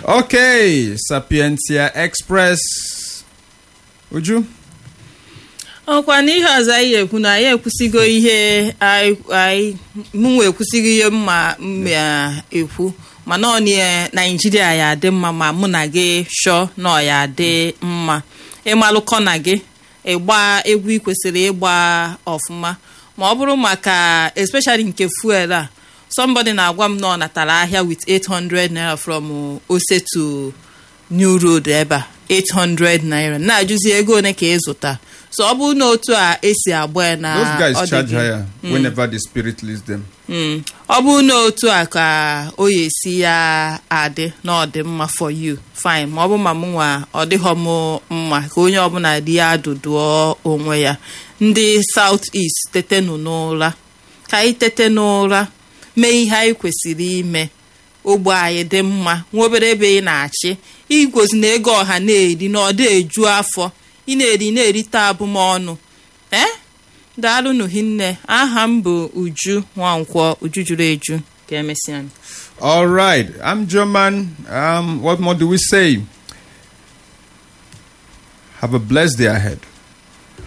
Okay, Sapientia Express. Uju? ọkwa n'ihe ọzọ anyị ekwu na anyị ekwusigo ihe anyị anyị- mụnwa ekwusigo ihe mma mma ekwu mana ọ na naijiria ya adị mma ma mụ na gị shọ na ọ ya adị mma ịmalụkọ na gị ịgba egwu ị kwesịrị ịgba ọfụma ma ọ bụrụ maka especially nke fuel a somebody na-agwa m na ọ natara ahịa with 800 naira from uh, ose to new road ebe a 800 naira na-ajụzi ego one ka ị zụta so ọ bụrụ na otu a esi agba ya na Those ọ guys dị charge gị- higher whenever the spirit leads them. Mm. ọ bụrụ na otu a ka o ya esi ya adị na ọ dị mma for you fine ma ọ bụ ma m nwa ọ dịghọ m mma ka onye ọbụla dị ya adụdụọ onwe ya ndị south east tetenụ n'ụra ka anyị tete n'ụra mee ihe anyị kwesịrị ime ogbe anyị dị mma nwa obere ebe ị na-achị igozi na ego ọha na-eri na ọ dị eju afọ ị na-eri na-erite abụmọnụ ee daalụnụ hinne aha m bụ uju nwankwọ uju juru eju ka emesịa All right, I'm German. Um, what more do we say? Have a blessed day ahead.